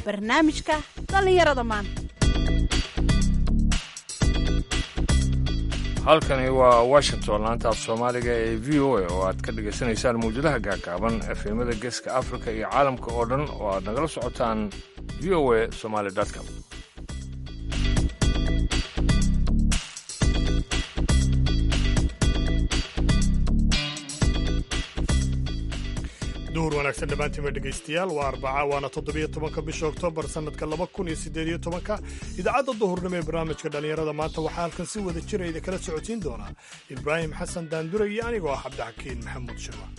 barnaamijka dhallinyarada maanta halkani waa washington laanta af soomaaliga ee v o a oo aad ka dhagaysanaysaan mawjadaha gaagaaban efemada geeska afrika iyo caalamka oo dhan oo aad nagala socotaan v o a somaly com duhur wanaagsan dhammaantiinba dhegaystayaal waa arbaca waana toddobiyo tobanka bisha oktoobar sannadka laba kun iyo siddeed iyo tobanka idaacadda duhurnimo ee barnaamijka dhallinyarada maanta waxaa halkan si wada jira idin kala socotiin doonaa ibraahim xasan daandure iyo anigoo ah cabdixakiin maxamuud shirwa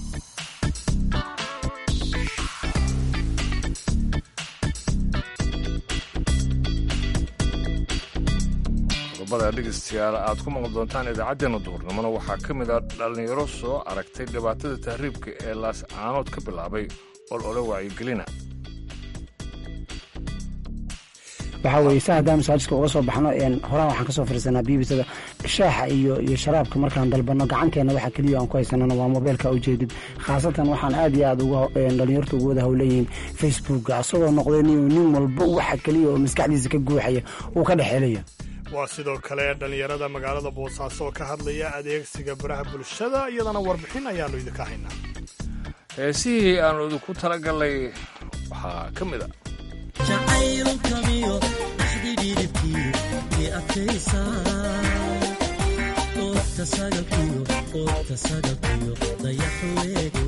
qodobada dhegaystayaal aad ku maqli doontaan idaacaddeenna duhurnimona waxaa ka mid a dhallinyaro soo aragtay dhibaatada tahriibka ee laascaanood ka bilaabay ol ole wacyigelina waxaa weeye sa haddaan masaajidka uga soo baxno horaan waxaan ka soo fariisanaa biibisada shaaxa iyo iyo sharaabka markaan dalbanno gacanteena waxa keliya aan ku haysanana waa mobeylka ujeedid khaasatan waxaan aad iyo aad uga dhalinyarta ugu wada howleeyihiin facebooka asagoo noqday nin walba waxa keliya oo maskaxdiisa ka guuxaya uu ka dhexelaya waa sidoo kale dhallinyarada magaalada boosaaso oo ka hadlaya adeegsiga baraha bulshada iyadana warbixin ayaannu idinka haynaa heesihii aanu idinku talagallay waxaa ka mid a jacaylkamiyo axdidhidibkii i adkaysa oogta sagalkiyo oogta sagalkiyo dayaxweege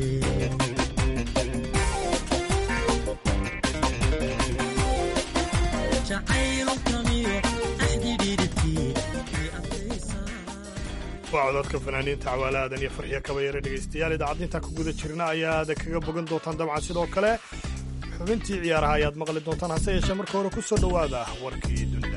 waa cododka fanaaniinta cawaalaadan iyo farxiyo kabayare dhegaystayaal idaacadinta ku guda jirna ayaad kaga bogan doontaan dabcan sidoo kale xubintii ciyaaraha ayaad maqli doontaan hase yeeshee marka hore ku soo dhowaada warkii dunida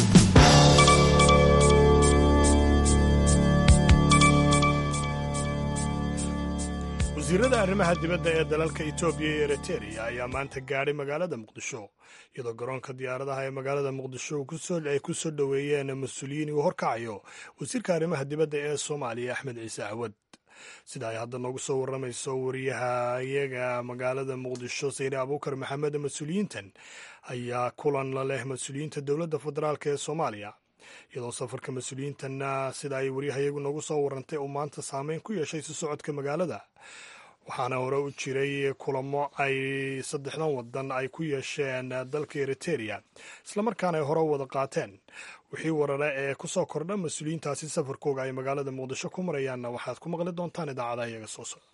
wasiirada arrimaha dibadda ee dalalka etoobiya iyo eriteria ayaa maanta gaadhay magaalada muqdisho iyadoo garoonka diyaaradaha ee magaalada muqdisho ay ku soo dhoweeyeen mas-uuliyiin uu horkacayo wasiirka arrimaha dibadda ee soomaaliya axmed ciise cawad sida ay hadda noogu soo warramayso wariyaha iyaga magaalada muqdisho sayre abuukar maxamed mas-uuliyiintan ayaa kulan la leh mas-uuliyiinta dowladda federaalk ee soomaaliya iyadoo safarka mas-uuliyiintanna sida ay wariyaha iyagu noogu soo warrantay uu maanta saameyn ku yeeshay si socodka magaalada waxaana hore u jiray kulamo ay saddexdan wadan ay ku yeesheen dalka eriteria islamarkaana ay hore u wada qaateen wixii warare ee ku soo kordha mas-uuliyiintaasi safarkooga ay magaalada muqdisho ku marayaanna waxaad ku maqli doontaan idaacadaha iyaga soo socda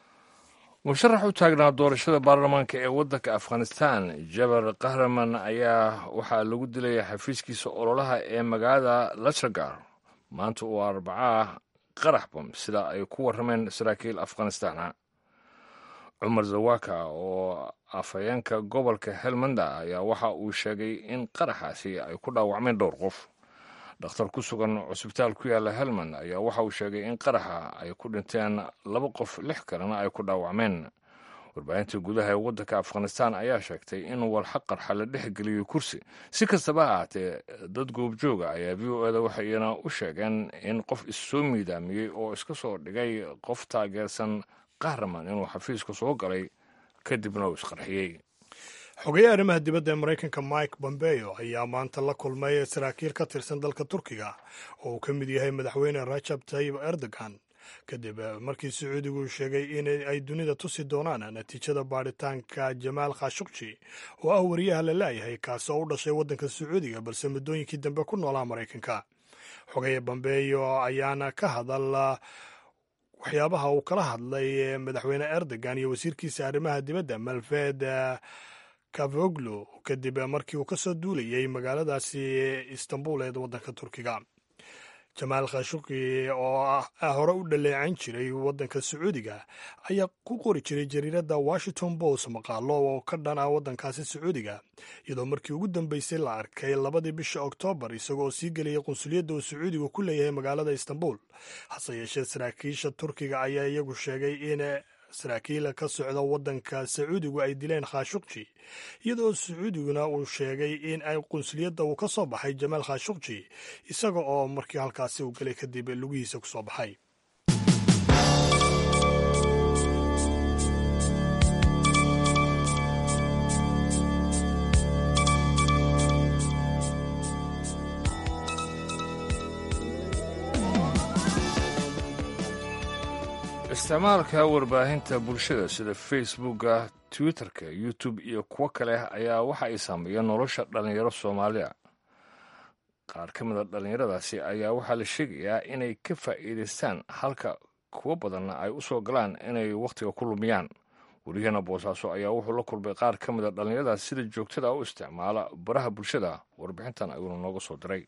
musharax u taagnaa doorashada baarlamaanka ee waddanka afghanistan jabar kahraman ayaa waxaa lagu dilay xafiiskiisa ololaha ee magaalada lashagar maanta oo arbacaa qarax bam sida ay ku warrameen saraakiil afghanistana cumar zawaka oo afhayeenka gobolka helmanda ayaa waxa uu sheegay in qaraxaasi ay ku dhaawacmeen dhowr qof dhakhtar ku sugan cusbitaal ku yaalla helmand ayaa waxa uu sheegay in qaraxa ay ku dhinteen laba qof lix kalena ay ku dhaawacmeen warbaahinta gudaha ee waddanka afghanistan ayaa sheegtay in walxa qarxa la dhex geliyey kursi si kastaba ha ahaatee dad goobjooga ayaa v o eda waxayna u sheegeen in qof issoo miidaamiyey oo iska soo dhigay qof taageersan kahraman inuu xafiiska soo galay kadibna uu isqarxiyey xogeeye arrimaha dibadda ee maraykanka mike bombeo ayaa maanta la kulmay saraakiil ka tirsan dalka turkiga oo uu ka mid yahay madaxweyne rajab tayib erdogan kadib markii sacuudigu sheegay in ay dunida tusi doonaan natiijada baadhitaanka jamaal khashukji oo ah wariyaha la laayahay kaasi oo u dhashay waddanka sacuudiga balse muddooyinkii dambe ku noolaa maraykanka xogeeye bombeyo ayaana ka hadal waxyaabaha uu kala hadlay madaxweyne erdogan iyo wasiirkiisa arrimaha dibadda malved kavoglu kadib markii uu ka soo duulayay magaaladaasi istanbul ee waddanka turkiga jamaal khashuqi oo hore u dhaleecan jiray waddanka sacuudiga ayaa ku qori jiray jariiradda washington post maqaalo oo ka dhan ah waddankaasi sacuudiga iyadoo markii ugu dambeysay la arkay labadii bisha oktoobar isagoo sii geliyay qunsuliyadda uu sacuudigu ku leeyahay magaalada istanbul hase yeeshee saraakiisha turkiga ayaa iyagu sheegay in saraakiil ka socda waddanka sacuudigu ay dileen khashukji iyadoo sacuudiguna uu sheegay in ay qunsuliyadda uu ka soo baxay jamaal khashukji isaga oo markii halkaasi uu galay kadib lugihiisa ku soo baxay isticmaalka warbaahinta bulshada sida facebooka twitterka youtube iyo kuwo kale ayaa waxa ay saameeyeen nolosha dhallinyaro soomaaliya qaar ka mida dhallinyaradaasi ayaa waxaa la sheegayaa inay ka faa'iidaystaan halka kuwo badanna ay u soo galaan inay wakhtiga ku lumiyaan wariyahana boosaaso ayaa wuxuu la kulmay qaar ka mida dhallinyaradaas sida joogtada u isticmaala baraha bulshada warbixintan ayuuna nooga soo diray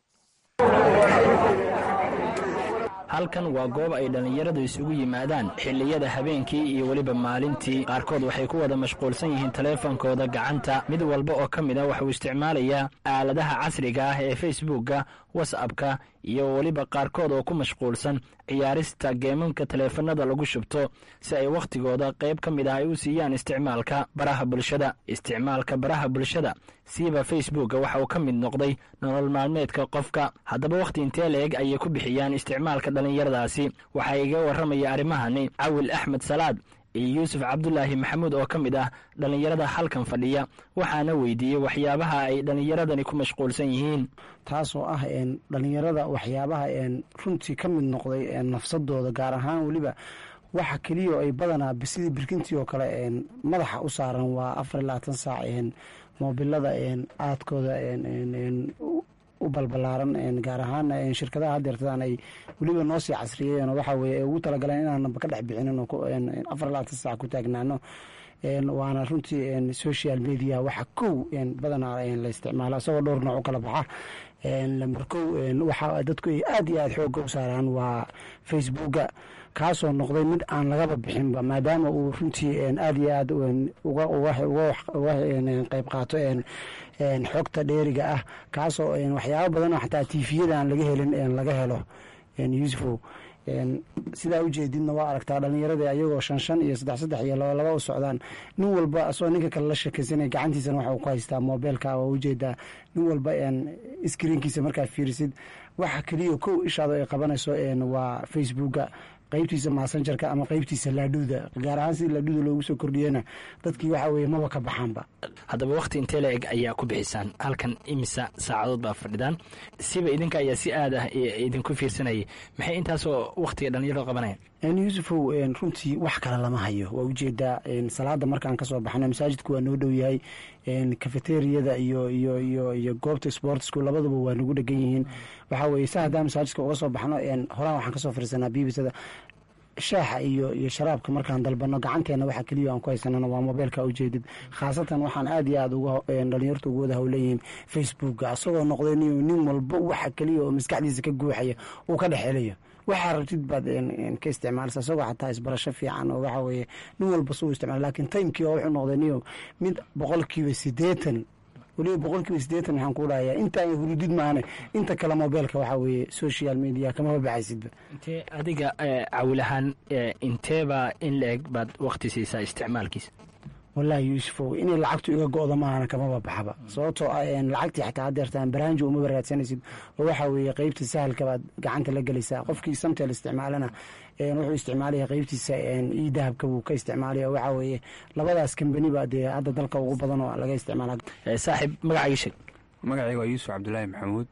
halkan waa goob ay dhallinyaradu isugu yimaadaan xilliyada habeenkii iyo weliba maalintii qaarkood waxay ku wada mashquulsan yihiin taleefankooda gacanta mid walba oo ka mid a waxuu isticmaalayaa aaladaha casriga ah ee facebookka whatsappka iyo weliba qaarkood oo ku mashquulsan ciyaarista geemanka taleefanada lagu shubto si ay wakhtigooda qayb ka mid ah ay u siiyaan isticmaalka baraha bulshada isticmaalka baraha bulshada siiba facebookka waxa uu ka mid noqday nolol maalmeedka qofka haddaba wakhti intee la-eg ayay ku bixiyaan isticmaalka dhallinyaradaasi waxaa iga warramaya arrimahani cawil axmed salaad iyo yuusuf cabdulaahi maxamuud oo ka mid ah dhallinyarada halkan fadhiya waxaana weydiiyey waxyaabaha ay dhallinyaradani ku mashquulsan yihiin taasoo ah dhallinyarada waxyaabaha runtii ka mid noqday nafsadooda gaar ahaan weliba waxa keliya ay badanaa sidii birkintii oo kale madaxa u saaran waa afar iyo labaatan saac moobilada aadkooda u balbalaaran gaar ahaan shirkadaha hadeertadaan ay weliba noo sii casriyeen waxa weye ay ugu talagaleen inaanaba ka dhex bixinin afar labaatan saac ku taagnaano waana runtii social media waxa kow badanaa la isticmaala isagoo dhowr nooc u kala baxa lamber kow waxa dadku ay aad iyo aad xooga u saaraan waa facebooka kaasoo noqday mid aan lagaba bixinba maadaama uu runtii aad iyo aad uga qeyb qaato xogta dheeriga ah kaasoo waxyaaba badanoo xataa tifiyada aan laga helin laga helo yusufow sidaa ujeedidna waa aragtaa dhallinyaradii ayagoo shan shan iyo saddex saddex iyo laba laba u socdaan nin walba asagoo ninka kale la sheekaysanaya gacantiisana waxa uu ku haystaa moobeelka waa ujeedaa nin walba iskriinkiisa markaad fiirisid waxa keliya kow ishaado ay qabanayso waa facebooka qaybtiisa massengerka ama qaybtiisa laadhuuda gaar ahaan sidii laadhuuda loogu soo kordhiyena dadkii waxa weye maba ka baxaanba haddaba wakhti intee la eg ayaa ku bixisaan halkan imisa saacadood baa fadhidaan siba idinka ayaa si aad ah idinku fiirsanayay maxay intaasoo wakhtiga dhallinyarada qabanayaan yuusufow runtii wax kale lama hayo waa ujeedaa salaada markaan kasoo baxno masaajidku waa noo dhow yahay cafeteriyada iyo iyo iyo iyo goobta sportsku labaduba waa nagu dhegan yihiin waxaa weye sa haddaan masaajidka uga soo baxno horaan waxaan kasoo fiirsanaa bibisada shaaxa iyo iyo sharaabka markaan dalbano gacanteena waxa keliya aan ku haysanana waa mobeelka ujeedid khaasatan waxaan aad iyo aad uga dhalinyartu ugu wada howleyihiin facebooka asagoo noqday nin walba waxa keliya oo maskaxdiisa ka guuxaya uu ka dhex helayo waxaa rabtid baad ka isticmaalsa isagoo xataa isbarasho fiican oo waxa weye nin walba suu isticmaal lakin timekii oo wuxuu noqday niyo mid boqolkiiba siddeetan weliba boqolkiiba siddeetan waxaan ku dhahayaa intaan hurudid maane inta kale mobeelka waxaa weeye social media kamaba baxaysidba intee adiga cawilahaan inteebaa in la eg baad wakti siisaa isticmaalkiisa wallaahi yuusufow inay lacagtu iga go-do maahana kamaba baxaba sababtoo ah lacagtii xataa hadeertaan baraanjo umaba raadsanaysid oo waxaa weeye qeybta sahalka baad gacanta la gelaysaa qofkii samtel isticmaalana wuxuu isticmaalaya qeybtiisa io dahabka wuu ka isticmaalaya waxaa weeye labadaas kambani ba dee hadda dalka ugu badan oo laga isticmaala saaxiib magacaaga sheeg magacayga waa yuusuf cabdulaahi maxamuud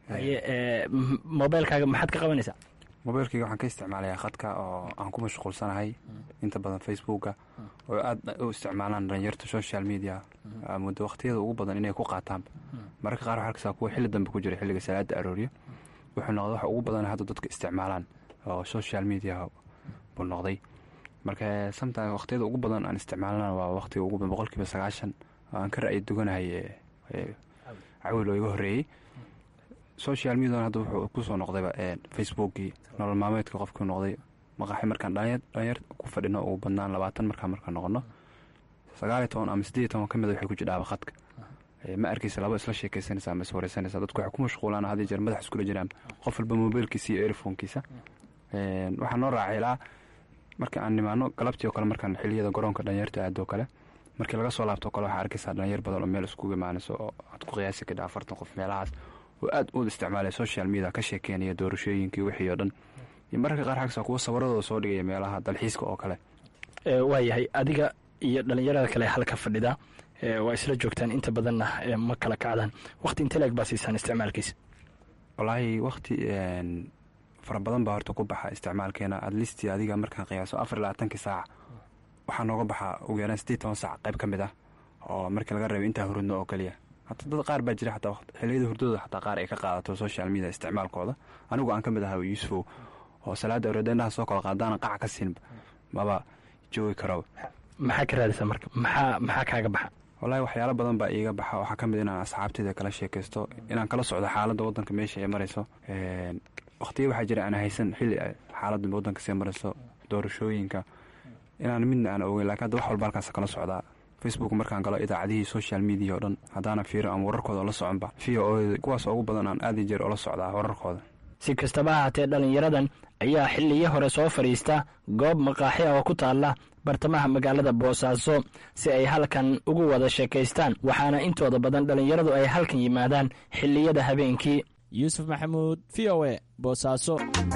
mobeelkaaga maxaad ka qabanaysaa mobeelkayga waxaan ka isticmaalayaa khadka oo aan ku mashquulsanahay inta badan facebooka oo aad u isticmaalaan dhalinyarta social media muddo wakhtiyada ugu badan inay ku qaataan mararka qaar waxaa arkaysaa kuwa xilli dambe ku jira xilliga salaada aroorya wuxuu noqday waxa ugu badan hadda dadka isticmaalaan oo social media buu noqday marka sometime wakhtiyada ugu badan aan isticmaalana waa wakhtiga ugu badan boqolkiiba sagaashan oo aan ka ra'yi duganahay cawil oo iga horreeyey social median hadda wuxuu kusoo noqdayba facebookii nolol maalmeedka qofkii noqday maqaaxi markaan dhalinyar ku fadhino ugu badnaan labaatan markaan markaan noqono sagaaliyo toban ama sideed iyo toban ka mida waxay ku jidhaaba khadka ma arkaysa laba isla sheekaysanaysa ama iswareysanaysa dadku waxay ku mashquulaan hadii jeer madax iskula jiraan qof walba mobiilkiisa iyo earfoonkiisa waxaa noo raacilaa marka aan nimaano galabtii oo kale markaan xiliyada garoonka dhalinyarta aadoo kale markii laga soo laabto kale waxaa arkaysaa dhalinyar badan oo meel iskugu imaanayso oo aad ku qiyaasi kadha afartan qof meelahaas oo aad uud isticmaalaya social media ka sheekeynaya doorashooyinkii wixii oo dhan iyo mararka qaar xagsa kuwa sawiradooda soo dhigaya meelaha dalxiiska oo kale waayahay adiga iyo dhalinyarada kale halka fadhida waa isla joogtaan inta badanna ma kala kacdaan wakti inte leeg baa siisaan isticmaalkiisa wallaahi wakti fara badan baa horta ku baxa isticmaalkeena adlisti adiga markaan qiyaaso afar iyo labaatankii saac waxaa nooga baxaa ugu yaraan sideed toban saac qayb ka mid ah oo markii laga reebo intaa hurudno oo keliya hata dad qaar baa jira xataa xiliyada hurdadooda xataa qaar ay ka qaadato social media isticmaalkooda anigu aan ka mid ahaa yuusufow oo salaada orodeenaha soo kala qaadaana qaca ka siinba maba joogi karo maxaa ka raadisa marka maxaa maxaa kaaga baxa wallaahi waxyaalo badan baa iiga baxa waxaa ka mid inaan asxaabteyda kala sheekaysto inaan kala socdo xaaladda waddanka meesha ay marayso waqtiya waxaa jira aan haysan xilli xaaladda waddanka sii marayso doorashooyinka inaan midna aan ogeyn lakiin hadda wax walba halkaas kala socdaa facebook markaan galo idaacadihii social media oo dhan haddaana fiiro aan wararkooda ola soconba v o kuwaas ugu badan aan aadi jeer ola socdaa wararkooda si kastaba ahaatee dhallinyaradan ayaa xilliyo hore soo fadhiista goob maqaaxi ah oo ku taalla bartamaha magaalada boosaaso si ay halkan ugu wada sheekaystaan waxaana intooda badan dhallinyaradu ay halkan yimaadaan xilliyada habeenkii yuusuf maxamuud v o e boosaaso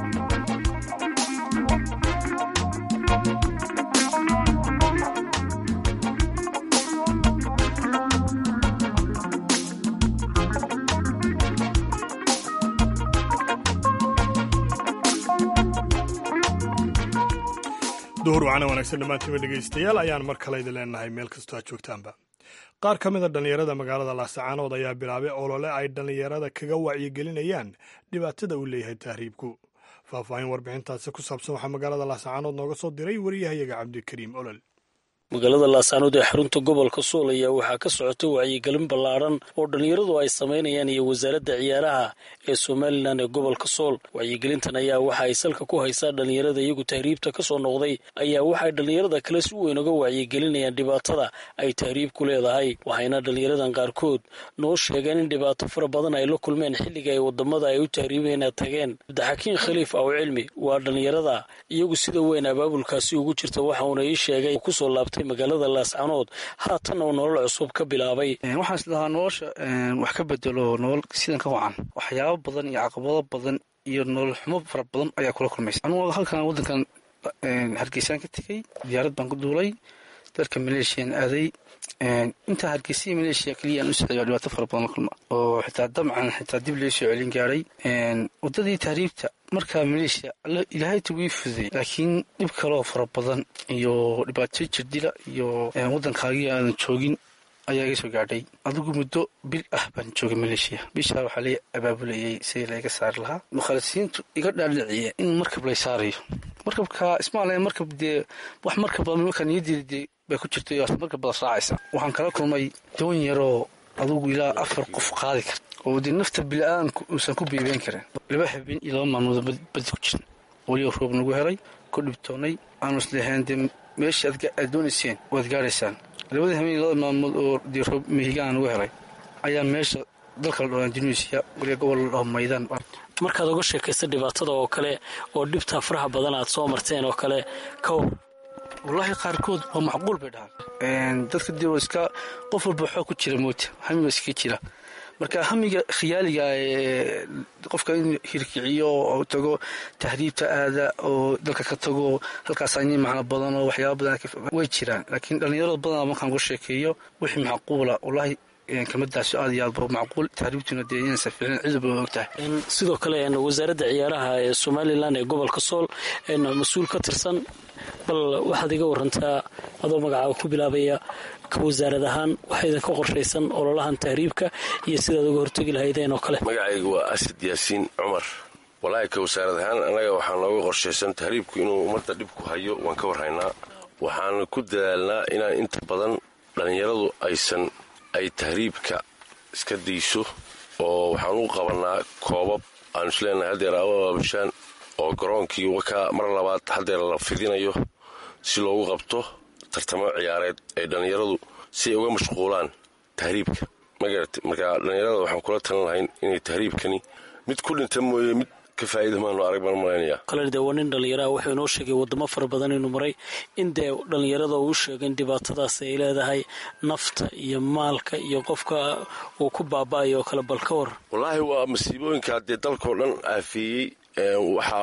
duhur wacana wanaagsan dhammaantiiba dhegaystayaal ayaan mar kale idin leenahay meel kastoo aad joogtaanba qaar ka mid a dhallinyarada magaalada laasacaanood ayaa bilaabay olole ay dhallinyarada kaga wacyigelinayaan dhibaatada uu leeyahay tahriibku faahfaahin warbixintaasi ku saabsan waxaa magaalada laasacaanood nooga soo diray wariyahayaga cabdikariim olol magaalada laasaanood ee xarunta gobolka suul ayaa waxaa ka socota wacyigelin ballaadhan oo dhallinyaradu ay samaynayaan iyo wasaaradda ciyaaraha ee somalilan ee gobolka sool wacyigelintan ayaa waxa ay salka ku haysaa dhallinyarada iyagu tahriibta ka soo noqday ayaa waxay dhallinyarada kale si weyn uga wacyigelinayaan dhibaatada ay tahriibku leedahay waxayna dhallinyaradan qaarkood noo sheegeen in dhibaato fara badan ay la kulmeen xilliga ay wadamada ay u tahriibeen tageen cabdixakiin khaliif aw cilmi waa dhallinyarada iyagu sida weyn abaabulkaasi ugu jirta waxa uuna ii sheegay kusoo laabtay magaalada laascanood haatanna uu nolol cusub ka bilaabay waxaan is dhahaa nolosha wax ka bedelo nolol sidan ka wacan waxyaabo badan iyo caqabado badan iyo nolol xumo fara badan ayaa kula kulmaysa anugu halkan waddankan hargeysaan ka tegey diyaarad baan ku duulay dalka maleeshiyan aaday intaa hargeysiya maleeshiya keliya aan u socday waa dhibaato fara badan la kulma oo xitaa dabcan xitaa dib loo soo celin gaaray waddadii tahriibta markaa maleeshiya ilaahay tugii fuday laakiin dhib kaloo fara badan iyo dhibaato jirdila iyo waddankaagii aadan joogin ayaa iga soo gaadhay adigu muddo bil ah baan joogay maleeshiya bishaa waxaa la abaabulayay sidii layga saari lahaa mukhalisiintu iga dhaadhiciya in markab lay saarayo markabka ismaal markab dee wax markab markaa niyaddeeda dee bay ku jirtay markab bada raacaysa waxaan kala kulmay doon yaroo adugu ilaa afar qof qaadi karta oo dee nafta bili-aadanku uusan ku biibeen karin laba habeen iyo laba maalmood badi ku jirin weliba roob nagu helay ku dhibtoonnay aanu islehayn dee meeshii aad doonayseen waad gaaraysaan labadii habeen iyo labada maalmood oo dee roob mehigaan nagu helay ayaa meesha dalka la dhaho indonesia weliba gobol la dhaho maydaan markaad uga sheekaysta dhibaatada oo kale oo dhibtaa faraha badan aad soo marteen oo kale ka war wallaahi qaarkood waa macquul bay dhahaan dadka dee iska qof walba waxoo ku jira moota hamiba iska jira marka hamiga khiyaaliga ee qofka in hirkiciyo oo tago tahriibta aada oo dalka ka tago halkaas any macno badan oo waxyaaba badan way jiraan laakiin dhallinyarada badanaa markaan uga sheekeeyo wixii macquula wallaahi kelmadaasi aad iyo aad ba macquul tahriibtuna dee inaysan ficlin ciduba og tahay sidoo kale wasaaradda ciyaaraha ee somalilan ee gobolka sool mas-uul ka tirsan bal waxaad iga warantaa adoo magacaaga ku bilaabaya ka wasaarad ahaan waxaa idinka qorshaysan ololahan tahriibka iyo sidaad uga hortegi lahaydeen oo kale magacaygu waa asad yaasiin cumar walaahi ka wasaarad ahaan annaga waxaa nooga qorshaysan tahriibku inuu ummadda dhib ku hayo waan ka warhaynaa waxaan ku dadaalnaa inaan inta badan dhallinyaradu aysan ay tahriibka iska dayso oo waxaan u qabannaa koobab aanu isleenahay haddeer abaabushaan oo garoonkii wakaa mar labaad haddeer la fidinayo si loogu qabto tartamo ciyaareed ay dhallinyaradu si ay uga mashquulaan tahriibka magarata marka dhallinyarada waxaan kula talin lahayn inay tahriibkani mid ku dhinta mooye mid ka faa'iida maanu arag baan malaynaya kale dee waa nin dhallinyaraha wuxuu inoo sheegay wadamo fara badan inuu maray in dee dhallinyarada uu sheegay in dhibaatadaas ay leedahay nafta iyo maalka iyo qofka uu ku baaba'ayo oo kale bal ka war wallaahi waa masiibooyinkaa dee dalkao dhan aafeeyey waxa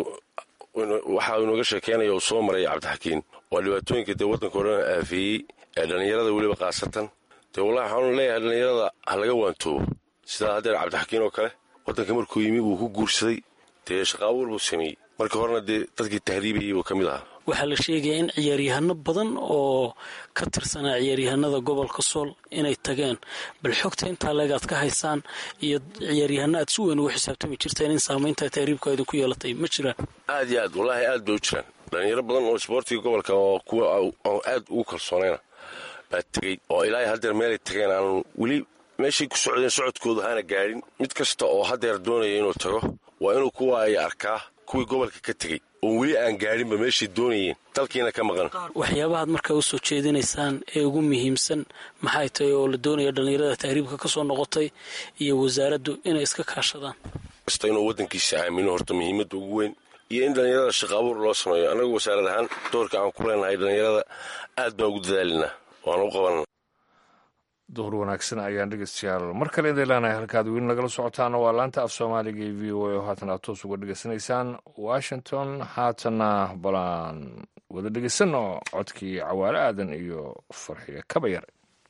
waxa uu inooga sheekeynaya uu soo maray cabdixakiin waa dhibaatooyinka dee waddankao dhan aafeeyey ee dhallinyarada weliba khaasatan dee wallahi waxaanu leeyahay dhallinyarada ha laga waantoobo sidaa haddeer cabdixakiin oo kale waddanka markuu yimi wuu ku guursaday dee shaqa abuur buu sameeyey markii horena dee dadkii tahriibayay buu ka mid ahaa waxaa la sheegaya in ciyaaryahano badan oo ka tirsanaa ciyaaryahanada gobolka sool inay tageen bal xogta intaa leegaad ka haysaan iyo ciyaaryahano aad si weyn ugu xisaabtami jirteen in saamaynta tahriibka idinku yeelatay ma jiraan aad iyo aad wallaahi aad bay u jiraan dhalinyaro badan oo isboortiga gobolka oo kuwa aan aad ugu kalsoonayna baa tegey oo ilaahay haddeer meelay tageen aanu weli meeshay ku socdeen socodkoodu hana gaadhin mid kasta oo haddeer doonaya inuu tago waa inuu kuwa ay arkaa kuwii gobolka ka tegey oon weli aan gaadhinba meeshay doonayeen dalkiina ka maqan waxyaabahaad markaa u soo jeedinaysaan ee ugu muhiimsan maxay tahay oo la doonaya dhallinyarada tahriibka ka soo noqotay iyo wasaaraddu inay iska kaashadaan kasta inuu waddankiisa aamino horta muhiimadda ugu weyn iyo in dhallinyarada shaqa abuur loo sameeyo annagu wasaarad ahaan doorka aan ku leenahay dhallinyarada aad baan ugu dadaalinaa waan u qabanana duhur wanaagsan ayaan dhegeystayaal mar kale idin leenahay halkaad weli nagala socotaana waa laanta af soomaaliga ee v o a oo haatan aad toos uga dhegeysanaysaan washington haatana balaan wada dhegeysanno codkii cawaale aadan iyo farxiyo kabayar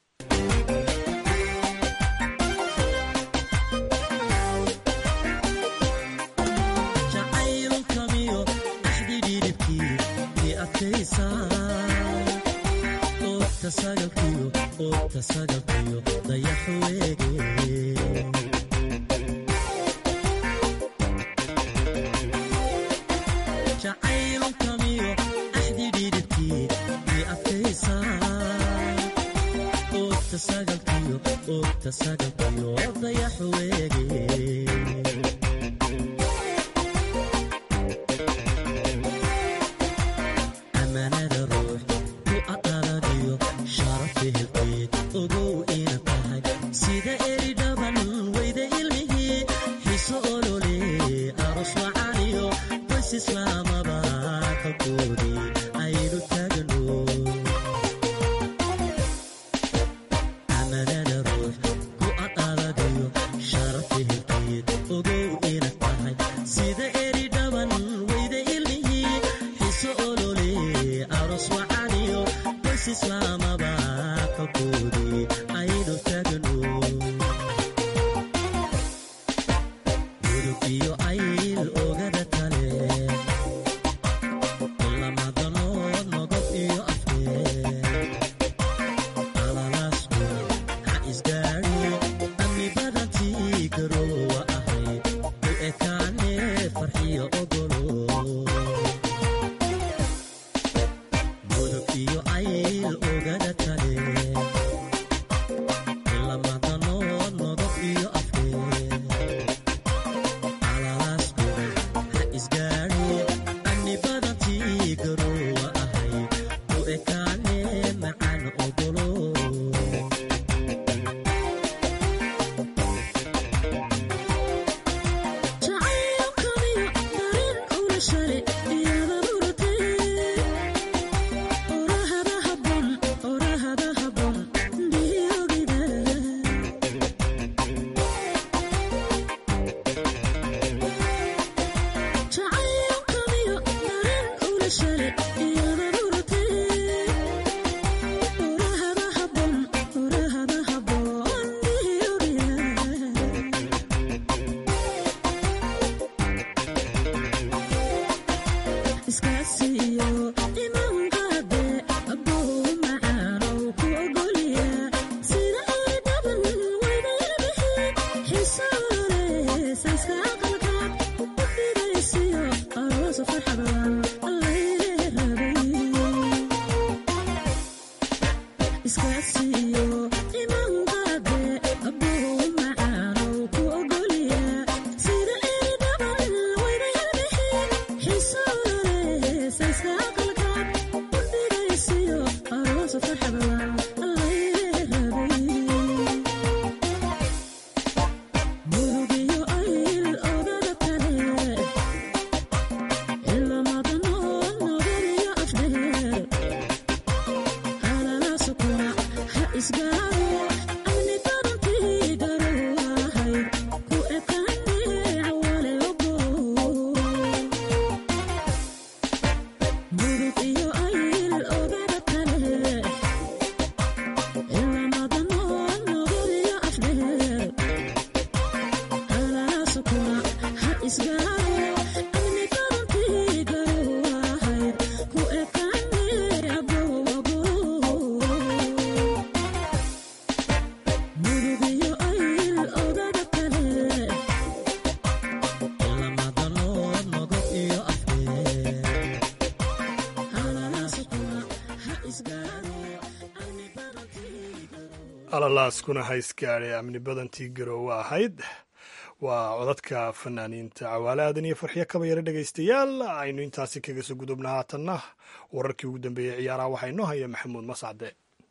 jacaylkamiyo axdidhidhibkii i adkaysaa oogta sagalkiyo oogta sagalkiyo dayaxu weege jacaylkamiyo axdidhidhibkii i adkaysaa oogta sagalkiyo oogta sagalkiyo dayaxu weege amanada ruux ku aqaladiyo sharafi hilqeed ogow ina tahay sida eri dhaban weyda ilmihii xiso olole aros wacaniyo qoys islaamaba kalkoodii aynu taagno amanada ruux ku aqaladiyo sharafi hilqeed ogow ina tahay sida eri dhaban weyda ilmihii xiso olole aros wacaniyo qoys islaamaba kalkoodii aynu taagno gudub iyo ayl ogada kale lamadanood nogob iyo afkeed alalaasku ha isgaadhi amni badantii garoowa ahayd u ekaane farxiyo ogolo gudub iyo ayl ogada kale lamadanood nogob iyo afkeed alalaasku ha isgaadhi amni badantii garoowa ahayd u ekaane macaan ogolo jacaylkaniyo dareen ula shale iyada muratee orahada habon orahada habon dhiyogida jacaylkaniyo dareen ula shale iyada muratee orahada habon orahada habon dhiyogida iskaasiyo imaanqaade abbow macaanow ku ogolya sida ay dhaban weyda ilmihi xisoole sayska aqalka u fidaysiyo aroosa farxadan allaylee rabay iskaasiyo imaanqaade abbow macaanow ku ogolya sida ay dhaban weyda ilmihi xisoole sayska aqalka u fidaysiyo aroosa farxadan allaylee rabay murugiyo ayl ogada kale ilamadanood nogoriyo afdheer halala sukuna ha isgaaro amni badantii garoowahay ku ekaane cawale ogo murug iyo ayl ogada kale ilamadanood nogoriyo afdheer halala sukuna ha isgaaro alalaaskuna haysgaadhe amni badantii garoowe ahayd waa codadka fanaaniinta cawaale aadan iyo farxiyo kaba yare dhegaystayaal aynu intaasi kaga soo gudubna haatanna wararkii ugu dambeeyey ciyaaraha waxaa inoo haya maxamuud mascade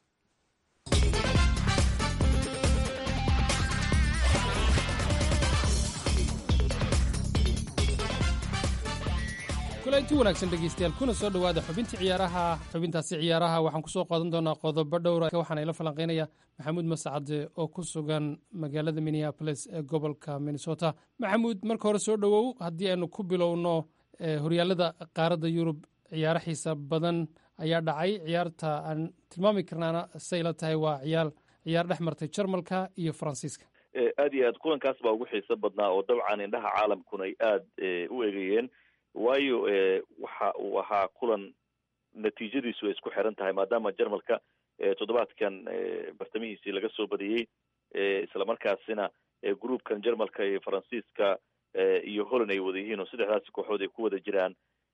kulanti wanaagsan dhegeystayaal kuna soo dhowaada xubintii ciyaaraha xubintaasi ciyaaraha waxaan kusoo qaadan doonaa qodobo dhowra waxaana ila falanqeynaya maxamuud mascade oo ku sugan magaalada minneapolis ee gobolka minnesota maxamuud marka hore soo dhowow haddii aynu ku bilowno horyaalada qaaradda yurub ciyaaro xiisa badan ayaa dhacay ciyaarta aan tilmaami karnaana say la tahay waa ciyaar ciyaar dhex martay jarmalka iyo faransiiska aad iyo aad kulankaas baa ugu xiiso badnaa oo dabcan indhaha caalamkuna ay aada u egayeen waayo waxa uu ahaa kulan natiijadiisu ay isku xiran tahay maadaama jarmalka toddobaadkan bartamihiisii laga soo badiyey islamarkaasina groupkan jarmalka iyo faransiiska iyo holland ay wada yihiin oo saddexdaasi kooxood ay ku wada jiraan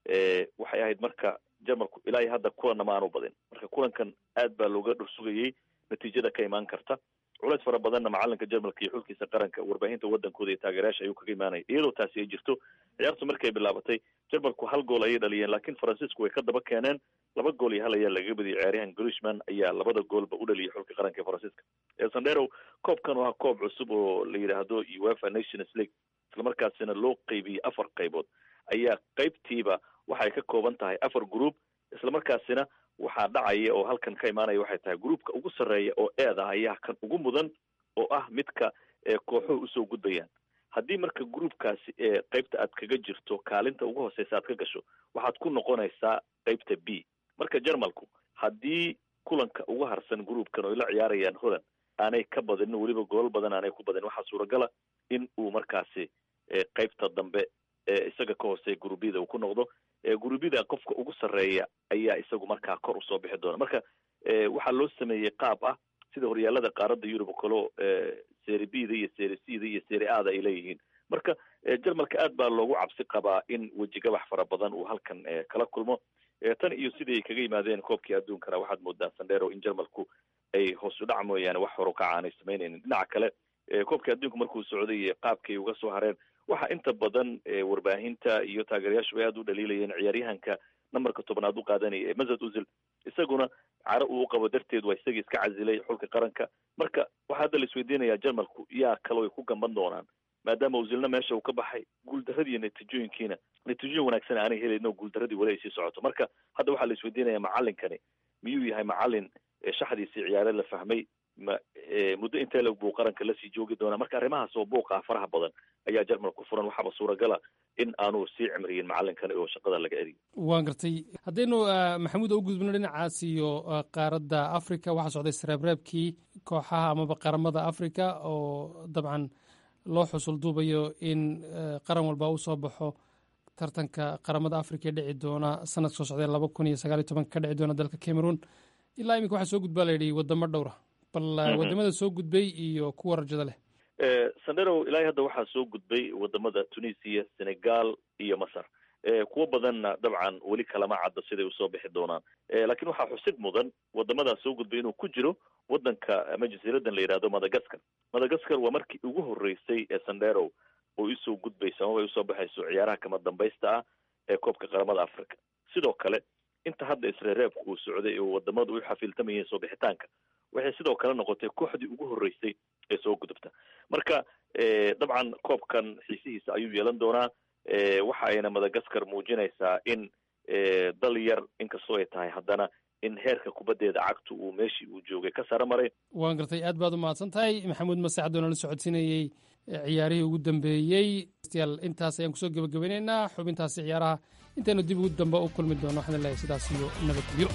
waxay ahayd marka jarmalku ilaa iyo hadda kulanna ma aanu badin marka kulankan aad baa looga dhursugayey natiijada ka imaan karta culeys fara badanna macalinka jarmalka iyo xulkiisa qaranka warbaahinta wadankooda iyo taageerayaasha ayuu kaga imaanaya iyadoo taasi ay jirto ciyaartu markay bilaabatay jarmalku hal gool ayay dhaliyeen laakiin faransiisku way ka daba keeneen laba gool iyo hal ayaa lagaga badiyay ciyaaryahan grishman ayaa labada goolba u dhaliyay xulka qaranka ee faransiiska sandero koobkan waa koob cusub oo la yidhaahdo uefa nations league islamarkaasina loo qeybiyey afar qaybood ayaa qeybtiiba waxay ka kooban tahay afar group islamarkaasina waxaa dhacaya oo halkan ka imaanaya waxay tahay groupka ugu sarreeya oo eeda ayaa kan ugu mudan oo ah midka kooxuhu usoo gudbayaan haddii marka groupkaasi ee qeybta aad kaga jirto kaalinta ugu hooseysa aad ka gasho waxaad ku noqonaysaa qeybta b marka jarmalku haddii kulanka ugu harsan groupkan oo ay la ciyaarayaan holland aanay ka badinin weliba goolal badan aanay ku badinin waxaa suuragala in uu markaasi qeybta dambe isaga ka hooseeya gurubyada uu ku noqdo gurubyada qofka ugu sarreeya ayaa isagu markaa kor usoo bixi doona marka waxaa loo sameeyey qaab ah sida horyaalada qaaradda yurub oo kaleo seri b da iyo seri c da iyo seri a da ay leeyihiin marka jarmalka aad baa loogu cabsi qabaa in wejigabax fara badan uu halkan kala kulmo tan iyo sidii ay kaga yimaadeen koobkii adduunkana waxaad moodaa sandero in jarmalku ay hoos u dhac mooyaane wax horo kaca aanay samaynaynin dhinaca kale koobkii adduunka markuu socday qaabkay uga soo hareen waxaa inta badan warbaahinta iyo taageerayaashu ay aada u dhaliilayeen ciyaaryahanka nambarka tobnaad u qaadanaya ee mazad uzil isaguna caro uu qabo darteed waa isagii iska casilay xulka qaranka marka waxaa hadda la isweydiinayaa jarmalku yaa kaloo ay ku gamban doonaan maadaama uzilna meesha uu ka baxay guuldaradii iyo natiijooyinkiina natiijooyin wanaagsan aanay helayn oo guuldaradii weli ay sii socoto marka hadda waxaa la isweydiinaya macalinkani miyuu yahay macalin shaxdiisii ciyaare la fahmay ma muddo intee leg buu qaranka lasii joogi doonaa marka arrimahaas oo buuqa faraha badan ayaa jarmal ku furan waxaaba suuragala in aanu sii cimriyin macalinkani oo shaqada laga eriyo waan gartay haddaynu maxamuud u gudbino dhinacaas iyo qaaradda africa waxaa socday sareebreebkii kooxaha amaba qaramada africa oo dabcan loo xusul duubayo in qaran walba u soo baxo tartanka qaramada africa ee dhici doona sanadka soo socdee laba kun iyo sagaal iyo tobanka ka dhici doona dalka cameroon ilaa iminka waxaa soo gudbaa la yidhi wadamo dhowra bal wadamada soo gudbay iyo kuwa rajada leh sandero ilaahay hadda waxaa soo gudbay wadamada tunisia senegal iyo masar kuwo badanna dabcan weli kalama cadda siday usoo bixi doonaan laakiin waxaa xusid mudan wadamadaas soo gudbay inuu ku jiro wadanka ama jasiiradan la yidhahdo madagascar madagascar waa markii ugu horeysay ee sandero oo isoo gudbayso amaba ay usoo baxayso ciyaaraha kama dambaysta ah ee koobka qaramada africa sidoo kale inta hadda isreereebka uu socday oo wadamadu u xafiiltamayeen soo bixitaanka waxay sidoo kale noqotay kooxdii ugu horeysay ee soo gudubta marka dabcan koobkan xiisihiisa ayuu yeelan doonaa waxa ayna madagascar muujinaysaa in dal yar inkastoo ay tahay haddana in heerka kubaddeeda cagtu uu meeshii uu joogay ka sare maray waan gartay aad baad u mahadsan tahay maxamuud masacad oo nala socodsiinayey ciyaarihii ugu dambeeyey yaal intaas ayaan kusoo gebagabeynaynaa xubintaasi ciyaaraha intaynu dib ugu dambe u kulmi doono waxaan leeyahay sidaas iyo nabadgelyo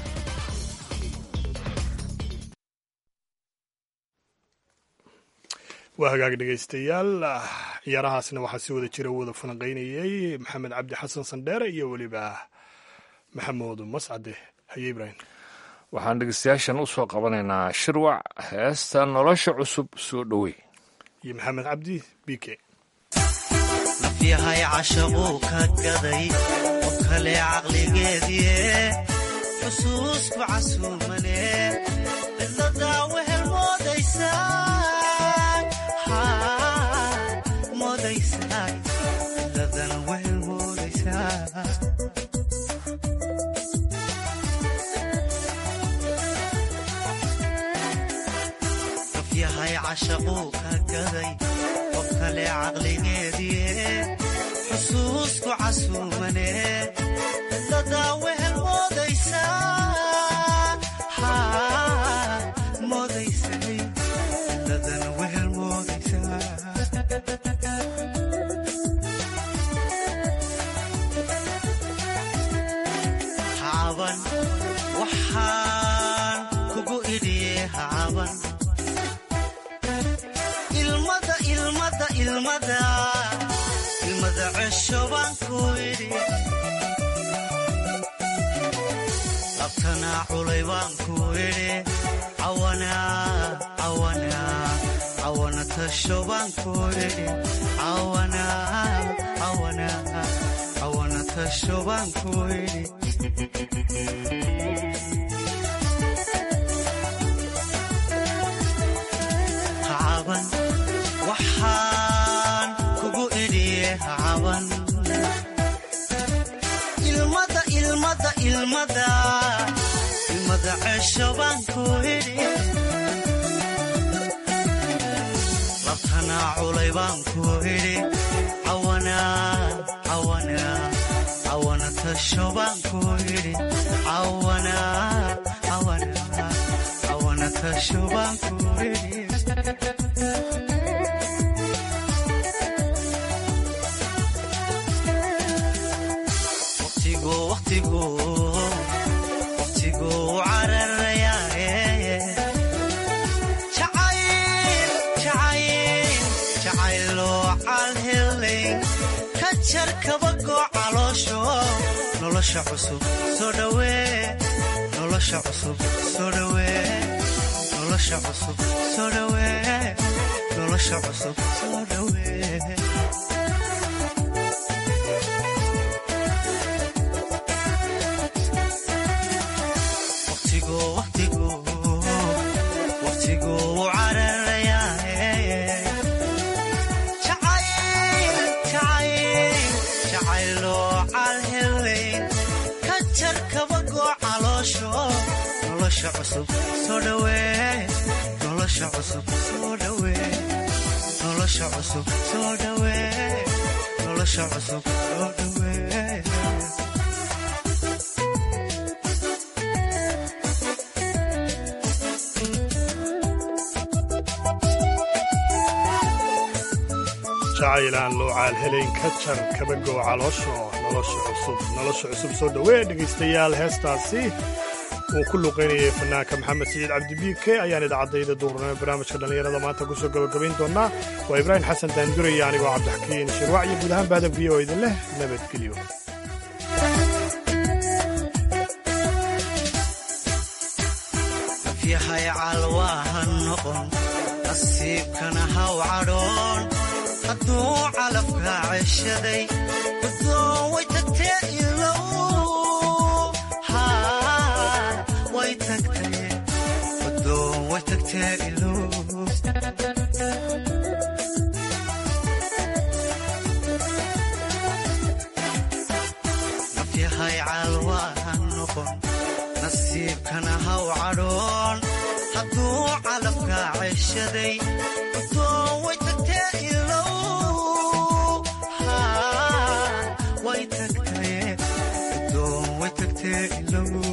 waa hagaag dhegaystayaal ciyaarahaasna waxaa si wada jira wada falanqaynayey maxamed cabdi xasan sandheere iyo weliba maxamuud mascade haye ibraahim waxaan dhegeystayaashan u soo qabanaynaa shirwac heesta nolosha cusub soo dhowey iyo maxamed cabdi b k nafyahay cashaquu ka gaday qof kale caqligeedie xusuusku casuumane cidladaa wehel moodaysa moodaysaa ladana wehel moodaysaa qof yahay cashaquu ka gaday qof kale caqligeediie xusuusku casuumane dadaa wehel moodaysaa moodaysay dadana wehel moodaysaa hacaban waxaan kugu idhiye hacaban ilmada ilmada ilmada ilmada cesho baan ku idhi labtanaa culay baan ku idhi cawana cawana cawana tasho baan ku idhi cawana cawana cawana tasho baan ku idhi hacaban waxaan kugu idhiye hacaban ilmada ilmada ilmada ilmada cesho baan ku idhi labtanaa culay baan ku idhi cawana cawana cawana tasho baan ku idhi cawana cawana cawana tasho baan ku idhi waqtigu waqtigu waqtigu cararayaaye jacayl jacayl jacayloo calhelay ka jar kabagoo caloosho nolosha cusub soo dhawee nolosha cusub soo dhawee nolosha cusub soo dhawee nolosha cusub soo dhawee waqtigu waqtigu waqtigu cararayaaye jacayl jacayl jacayloo calhelay ka jar kabagoo caloosho nolosha cusub soo dhawee nolosha cusub soo dhawee nolosha cusub soo dhawee nolosha cusub soo dhawee jacayl aan loo caalhelayn ka jar kabagow caloosho nolosha cusub nolosha cusub soo dhowee dhegaystayaal heestaasi uu ku luqaynayay fanaanka maxamed siciid cabdibiike ayaan idaacadayda duurnimo barnaamijka dhallinyarada maanta ku soo gabagabayn doonaa waa ibraahim xasan daanduraya anigoo cabdixakiin shirwac iyo guud ahaan baadab v oo idin leh nabadgelyo yahay calwaaha noqon nasiibkana haw cadhoon hadduu calafka ceshaday gudoon way tagtee ilow haa way tagtee gudoon way tagtee ilow nafyahay calwaaha noqon nasiibkana haw cadhoon hadduu calafka ceshaday gudoon way tagtee ilow haa way tagtee gudoon way tagtee ilow